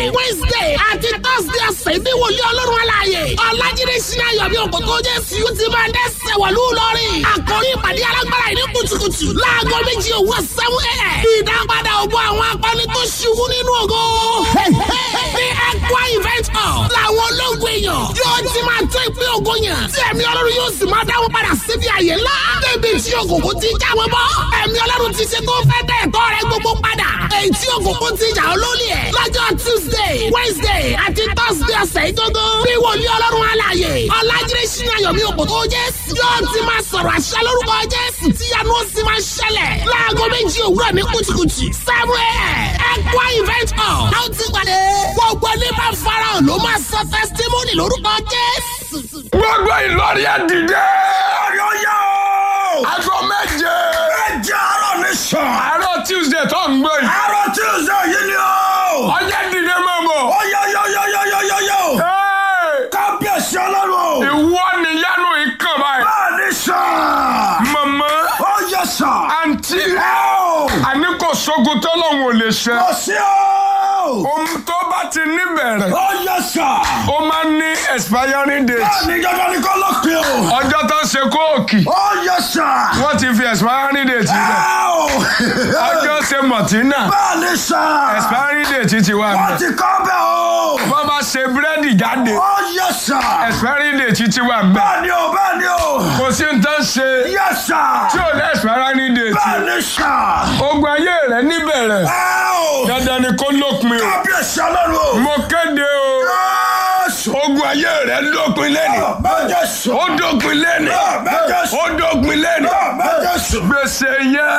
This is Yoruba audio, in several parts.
wednesday àti thursday ọ̀sẹ̀ ní wòlíì ọlọ́run aláàyè ọ̀làjídé sinmi ayọ̀bí òkòtò jésù yóò ti máa dẹ́sẹ̀ wọ̀lú lọ́rìn àkórí ìpàdé alágbára ìní kùtùkùtù láago méjì òwúrọ̀ sẹ́wọ́n ẹ̀ ìdápadà ògbó àwọn akọni tó ṣubú nínú ògo ní ẹ̀kọ́ event hall làwọn ológun èèyàn yóò ti máa tó ìpín ògo yàn tí ẹ̀mí ọlọ́run yóò sì máa dáwọ́ padà síbi àyè ńlá débi tí òkùnkùn ti jáwé bọ́ ẹ̀mí ọlọ́run ti ṣe tó fẹ́ dẹ̀ ẹ̀tọ́ rẹ gbogbo padà èyí tí òkùnkùn ti jà olólì ẹ̀ lọ́jọ́ tuesday wednesday àti thursday ọ̀sẹ̀ ìdógó bí wòlíì ọlọ́run alààyè ọ̀làjídé sínú ayọ̀mí òkòtò jésù yóò ti máa sọ̀rọ̀ àṣẹ lórúkọ jésù tí yanu ó sì máa ṣẹlẹ̀ láago méjì òwúrọ̀ ní kùtùkùtù seven a.m. ẹ̀kọ́ event hall a ó ti pàdé gbogbo ní bá farahàn ló máa sọ testimony lórúkọ jésù. gbogbo ìlọrí ẹ dìde. ọ̀yọ́ yá o. aago méje. méje àárọ̀ ní sàn. àárọ̀ tuesday tó ń gbé yìí. àárọ̀ tuesday yìí ni o. ọjọ́ dìde mọ́ bọ̀. ọ̀yọ́yọ́yọ́yọ́yọ́yọ́. kábíyèsí ọlọ́run. ìwọ nìyanu ìkàn báyìí. bẹ́ẹ̀ ni sàn. màmá ó yẹ sàn. àǹtí ẹ o. àní kò sógun tọ́lọ́hún ò lè ṣe. kò sí o. ohun tó bá ti níbẹ̀rẹ̀ ó yẹ sàn. ó máa ń ní expiring date. bẹ́ẹ̀ ni dandan ni kọ́ ló pin o. ọjọ́ tó ń ṣe kóòkì ó yẹ sàn. wọ́n ti fi expiring date ẹ rẹ̀. o. ọjọ́ ṣe mọ̀tínà bẹ́ẹ̀ ni sàn. expiring date ti wà wọ́n mẹ́. ti kọ́ bẹ́ẹ̀ o. wọ́n bá ṣe búrẹ́dì jáde ó yẹ sàn. expiring date ti wà mẹ́. bẹ́ẹ̀ ni o bẹ́ẹ̀ ni o. kò sí ní tán ṣe yẹ sàn. tí ò ní expiring date. bẹ́ẹ̀ ni sàn. ogun ayé rẹ̀ níbẹ̀rẹ̀ ẹ o. dandan ni kó lópin o. kábíyèsí ọlọ́run o. mo kéde o Jésù. ogun ayé rẹ̀ dópin lẹ́nu. Jésù. ó dópin lẹ́nu. Jésù. ó dópin lẹ́nu. Jésù. gbèsè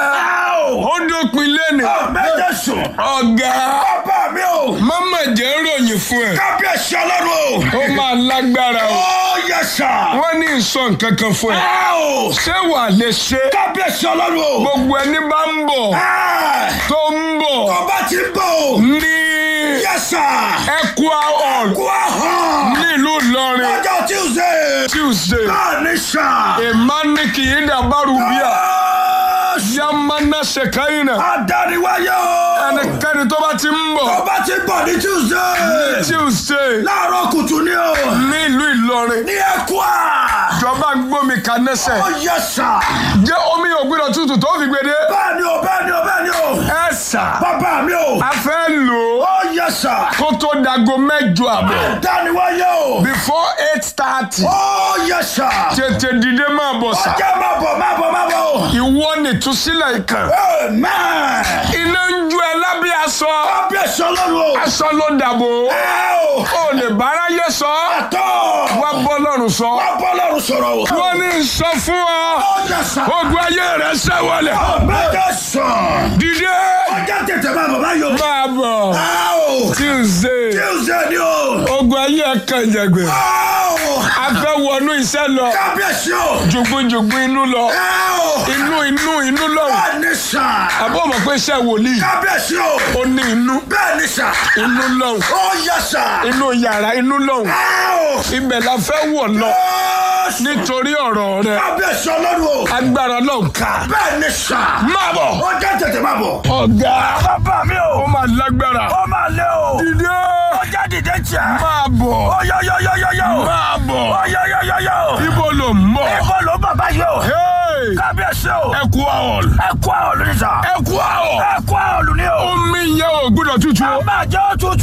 yẹn ó dópin lẹ́nu. Jésù. ọ̀gá Bàbá mi o. mama jẹ́ ròyìn fún ẹ. Kábíyèsí ọlọ́run o. ó máa lágbára o. Ó yẹ sà. wọ́n ní ìsọ nǹkan kan fún ẹ. Ẹ o. ṣé wàá lè ṣe. Kábíyèsí ọlọ́run o. gbogbo ẹni bá ń bọ̀ Ẹ. tó ń bọ̀ Ọba ti bọ̀ o. ní Yẹ sà. Equa hall Kú àhàn. nílùú Ìlọrin Ọjọ́ Tuesday. Tuesday. Bẹ́ẹ̀ ni sà. emani kìíní àbárù bíà Jésù. yamana sekaina Adániwáyé o. ẹnikẹ́ni tó bá ti ń bọ̀ Ọba ti bọ̀ ní Tuesday. Tuesday Láàárọ̀ kùtù ni o. nílùú Ìlọrin Ní Ẹ̀kúà. ìjọba gbómi kanẹsẹ̀ Ó yẹ sà. jẹ́ omi ògbìnà tútù tó fi gbede Bẹ́ẹ̀ ni o, bẹ́ẹ̀ ni o, bẹ́ẹ̀ ni o. ẹ sà Bàbá mi o. a fẹ́ lò ó Ó yẹ sà. kó tó dago mẹ́jọ àbọ̀ Dániwáyé o. before eight thirty Ó yẹ sà. tètè dìde máa bọ̀ sà Ọjọ́ máa bọ̀ máa bọ̀ máa bọ̀. ìwọ nìtúsílẹ̀ ìkàn Amen. iná ń ju ẹ lábẹ́ aṣọ Kábíyèsí ọlọ́run o. aṣọ ló dàbò Ẹ o. ó lè báráyé sọ Àtọ̀. wá bọ́ lọ́rùn sọ Wá bọ́ lọ́run sọ̀rọ̀ o. wọ́n ní sọ fún ọ Ó yẹ sà. ogun ayé rẹ̀ sẹ́wọ̀lẹ̀ Ọ̀bẹ́jọ sàn. dìde Ọjọ́ tètè máa bọ̀ báyọ̀. máa bọ̀ Ẹ o. Tuesday Tuesday ni o. ogun ayé kan jẹgbẹ Ẹ o. a fẹ́ wọnú iṣẹ́ lọ Kábíyèsí o. jùgbùjùgbù inú lọ Ẹ o. inú inú inú lọ Bẹ́ẹ̀ ni sà. àbọ̀ mọ̀ pé iṣẹ́ wòlíì Kábíyèsí o. ó ní inú Bẹ́ẹ̀ ni sà. inú lọ Ó yẹ sà. inú yàrá inú lọ Ẹ o. ibẹ̀ la fẹ́ wọ̀ lọ Jésù. nítorí ọ̀rọ̀ rẹ̀ Kábíyèsí ọlọ́run o. agbára náà ká Bẹ́ẹ̀ ni sà. máa bọ̀ Ọjọ́ tètè máa bọ̀. ọ̀gá Bàbá mi o. ó máa lágbára Ó máa lé o. dìde Ọjọ́ dìde jẹ́. máa bọ̀ Ọyọ́yọ́yọ́yọ́. máa bọ̀ Ọyọ́yọ́yọ́yọ́. ibo ló ń bọ̀ Ibo ló bàbá yìí o. Hey! Kábíyèsí o. Equa hall Ẹ kú àwọn olùdíjà. Equa hall Ẹ kú àwọn olùní o. omi yẹn ò gbúdọ̀ tútù o Máa jẹ́ òtútù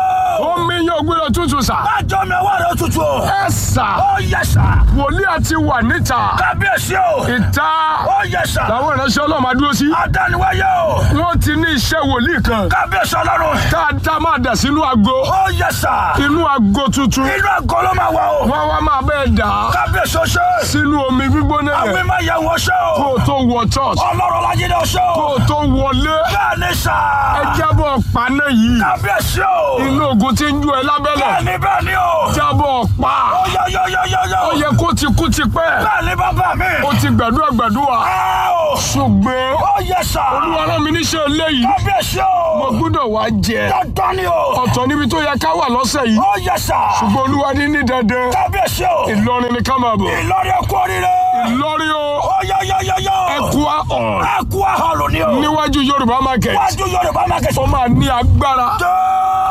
o. omi yẹn ò gbúdọ̀ tútù sà Máa jọ mi ọwọ́ rẹ̀ òtútù o. ẹ sà Ó yẹ sà. wòlíì àti wà níta Kábíyèsí o. ìta Ó yẹ sà. làwọn ìránṣẹ́ ọlọ́run máa dúró sí Adániwáyé o. wọ́n ti ní iṣẹ́ wòlíì kan Kábíyèsí ọlọ́run. tá a dá máa dà sínú ago Ó yẹ sà. inú ago tuntun Inú àgọ́ ló máa wà o. wọ́n wá máa bẹ́ẹ̀ dà á Kábíyèsí o ṣe. sínú omi gbígbóná Àwọn yẹn ìmọ̀ ìyàwó ṣe kó o. o tó wọ church Ọlọ́run Ọlájídé o ṣe kó o. o tó wọlé Bẹ́ẹ̀ ni sà. ẹ jábọ̀ paná yìí Kábíyèsí o. inú ogun tí ń ju ẹ lábẹ́lẹ̀ Bẹ́ẹ̀ ni bẹ́ẹ̀ ni o. jábọ̀ pa Ó yọ yọ yọ yọ yọ. ó yẹ kó ti kú ti pẹ́ Bẹ́ẹ̀ ni bàbá mi. ó ti gbàdúrà gbàdúrà Ẹ o. ṣùgbọ́n Ó yẹ sà. olúwa rán mi níṣẹ́ eléyìí Kábíyèsí mo o. gbọ́dọ̀ wá jẹ Dandan ni o. ọ̀tọ̀ níbi tó yẹ ká wà lọ́sẹ̀ yìí Ó yẹ sà. ṣùgbọ́n olúwa ní ní dandan Kábíyèsí o. ìlọrin ni ká máa bọ̀ Ìlọrin ẹkú oríire. ìlọrin o Ó yọ yọ yọ yọ. Equa hall Ẹkú àhọlù ni o. níwájú yorùbá market Wájú Yorùbá máa kẹsàn. ó máa ní agbára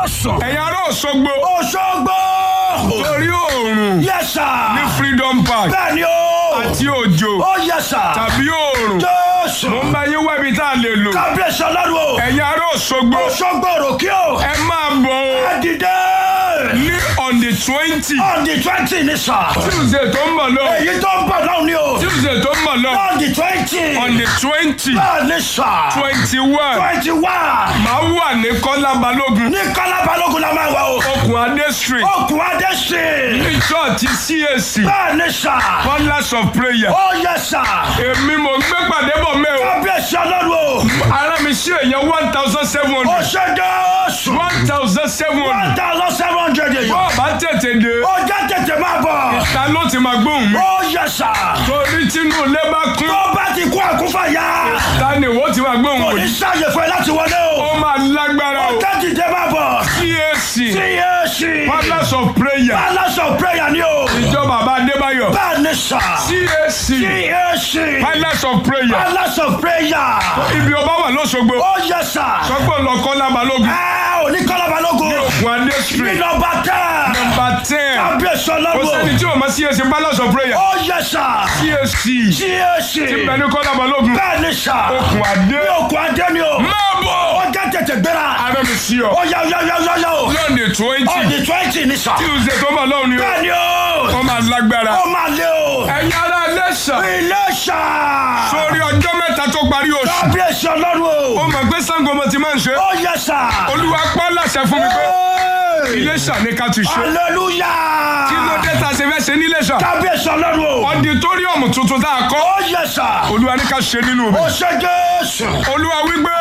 Jésù. ẹ̀yin ará Òṣogbo Òṣogbo. torí oòrùn Yes sir. ní Freedom Park Bẹ́ẹ̀ ni o. àti òjò Ó yes sir. tàbí oòrùn Jésù. mo ń bá yín wẹ́bi tá a lè lò Kábíyèsí ọlọ́run o. ẹ̀yin ará Òṣogbo Òṣogbo òròkè o. ẹ máa bọ̀ o Ẹ dìde. ní on the twenty On the twenty ni sà. Tuesday tó ń bọ̀ lọ Èyí tó ń bọ̀ náà ni o. Tuesday tó ń bọ̀ lọ On the twenty. on the twenty Bẹ́ẹ̀ ni sà. twenty one Twenty one. máa wà ní Kọ́lá Balógun Ní Kọ́lá Balógun la máa wà o. okùn Adé street Okùn Adé sí. ní church CAC Bẹ́ẹ̀ ni sà. Pillars of prayer Ó yẹ sà. èmi mò ń gbé pàdé bọ̀ mẹ́ o Kábíyèsí ọlọ́run o. ara mi ṣe èèyàn one thousand seven Ó hundred ṣe Jésù. one thousand seven One hundred thousand seven hundred èèyàn. bọ́ọ̀ bá tètè dé Ó jẹ́ tètè máa bọ̀. ta ló ti máa gbóhùn mi Ó yẹ sà. torí tínú ilé bá kún Tó bá ti kú àkúfà yá. ta ni ìwọ ti máa gbóhùn Kò mi ní sáàyè fún ẹ láti wọlé o. ó máa lágbára o Ó jẹ́ tètè máa bọ̀. CAC CAC. Pillars of prayer Palace of prayer ni o. ìjọ bàbá Adébáyọ̀ Bẹ́ẹ̀ ni sà. CAC CAC. Pillars of prayer Palace of prayer. ibi ọba wà lọ́sọ̀gbọ̀ Ó yẹ sà. sọ́gbọ̀n lọ Kọ́lá Balógun Ẹ ò ní Kọ́lá Balógun. okùn Adé Ní street nọmba tẹ́. number ten Kábíyèsí kò ọlọ́run. sẹ́ni tí o ma CAC Pillars of prayer Ó yẹ sà. CAC CAC. ibẹ̀ ní Kọ́lá Balógun Bẹ́ẹ̀ ni sà. okùn Adé Ní òkú adé ni o. máa bọ̀ Ó jẹ́ tètè gbéra. ara mi sí ọ Ó yá yá yá yá yá o. lọ́ọ̀nì twenty Ọ̀dì twenty ni sà. Tuesday tó bọ̀ lọ́wọ́ ni o Bẹ́ẹ̀ ni o. wọ́n máa lágbára Ó máa lé o. ẹ̀yin ará Iléṣà Ilé ṣà. sórí ọjọ́ mẹ́ta tó parí oṣù Kábíyèsí ọlọ́run ó o. mọ̀ pé Ṣàngó mo ti máa ń ṣe Ó yẹ sà. Olúwa pa láṣẹ fún mi pé Hey! Iléṣà ní ká ti ṣe Hallelujah. kí ló dé tá a ṣe fẹ́ ṣe ní Iléṣà Kábíyèsí ọlọ́run o. ọdítọ́ríọ̀mù tuntun tá a kọ́ Ó yẹ sà. Olúwa ní ká ṣe nínú Ó mi ṣe Jésù. Olúwa wípé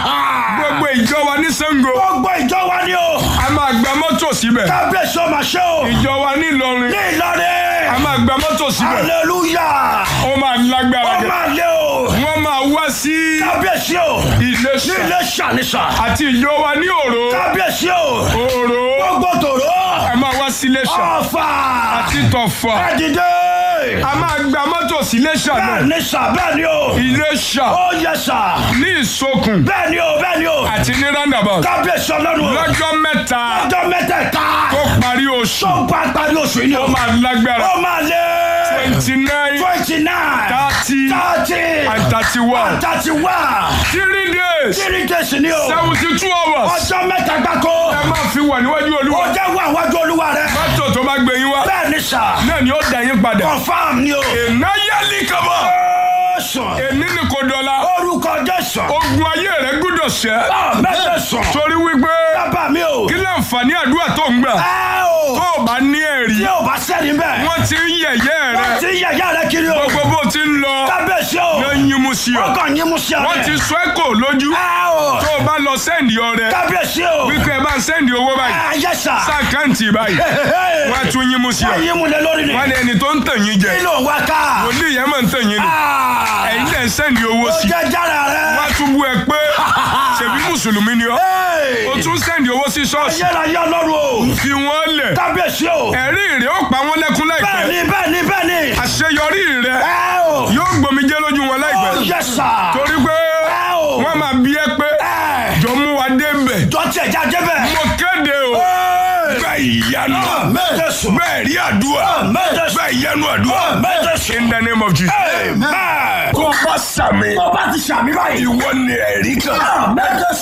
gbogbo ìjọ wa ní Ṣàngó Gbogbo ìjọ wa ni o. a máa gba mọ́tò síbẹ̀ Kábíyèsí ọmọ ṣe o. ìjọ wa ní Ìlọrin Ní Ìlọrin. a máa gba mọ́tò síbẹ̀ Hallelujah. ó máa lágbára Ó gẹ̀ máa lé o. wọ́n máa wá sí Kábíyèsí o. Ní Iléṣà ilé ṣàníṣà. àti ìjọ wa ní Òró Kábíyèsí o. Òró Gbogbo tòró. a máa wá sí Iléṣà Ọ̀fà. àti Tọ̀fà Ẹ dìde. a máa gba mọ́tò sí Iléṣà náà Bẹ́ẹ̀ ni sà bẹ́ẹ̀ ni o. Iléṣà Ó yẹ sà. ní Ìsokùn Bẹ́ẹ̀ ni o bẹ́ẹ̀ ni o. àti ní roundabout Kábíyèsí ọlọ́run o. lọ́jọ́ mẹ́ta Ọjọ́ mẹ́tẹ̀ẹ̀ta. tó parí oṣù Tó bá parí oṣù yìí ni o. ó máa lágbára Ó máa lé. twenty nine Twenty nine. thirty Thirty. and thirty one Thirty one. three days Three days ni o. seventy two hours Ọjọ́ mẹ́ta gbáko. ẹ máa fi wà níwájú Ó Olúwa jẹ́ wà wájú olúwa rẹ̀. mọ́tò tó bá gbé yín wá Bẹ́ẹ̀ ni sà. náà ni ó dá yín padà Confam ni o. èèyàn yálì kọ́bọ̀ Sùn. èmi ni kò dọ̀la Orúkọ Jésù. ogun ayé rẹ gbúdọ̀ ṣẹ́ Mẹ́tẹ̀ sùn. torí wípé Bàbá mi o. kí láǹfààní àdúrà tó ń gbà Ẹ o. tó o bá ní ẹ̀rí Tí o bá sẹ́ni bẹ́ẹ̀. wọ́n ti ń yẹ̀yẹ́ rẹ Wọ́n ti yẹ̀yẹ́ rẹ kiri o. gbogbo bó ti ń lọ Kábíyèsí o. ló ń yín mu sí ọ Wọ́n kàn yín mú sí ọ wọ́n rẹ̀. ti sọ ẹ́ kò lójú Ẹ o. tó o bá lọ sẹ́ndì ọrẹ Kábíyèsí o. wípé ẹ bá ń sẹ́ndì owó báyìí Ayé sà. sáàkáǹtì báyìí wọ́n á tún yín mu sí ọ Wọ́n yín mú lé lórí ni. wọ́n ní ẹni tó ń tàn yín jẹ Kí ló ń wá ká? wòlíì yẹn máa ń tàn yín ni Ah. ẹ̀yin náà ń sẹ́ndì owó Ó sí jẹ́ jára wọ́n á rẹ̀. tún bú ẹ pé ṣèbí mùsùlùmí ni ọ́ Hey. o tún sẹ́ndì owó sí ṣọ́ọ̀ṣì Ayérayé ọlọ́run o. fi wọ́n lẹ̀ Kábíyèsí o. ẹ̀rí rẹ̀ ó pa wọ́n lẹ́kún láìpẹ́ Bẹ́ẹ̀ni bẹ́ẹ̀ni bẹ́ẹ̀ni. àṣeyọrí rẹ̀ Ẹ o. yóò gbòmìjẹ́ lójú wọn Ó láìpẹ́ yẹ sà. torí pé Ẹ o. wọ́n máa bí ẹ pé Ẹ. jọ mú wa débẹ̀ Jọ tiẹ̀ já débẹ̀. mo kéde o bẹ́ẹ̀ ìyanu Mẹ́tẹ̀ sùn. bẹ́ẹ̀ rí àdúrà Mẹ́tẹ̀ sùn. bẹ́ẹ̀ ìyanu àdúrà Mẹ́tẹ̀ sùn. in the name of Jesus. Amen. kó bá sàmì Tó bá ti ṣàmì báyìí. ìwọ ni ẹ̀rí kan. Mẹ́tẹ̀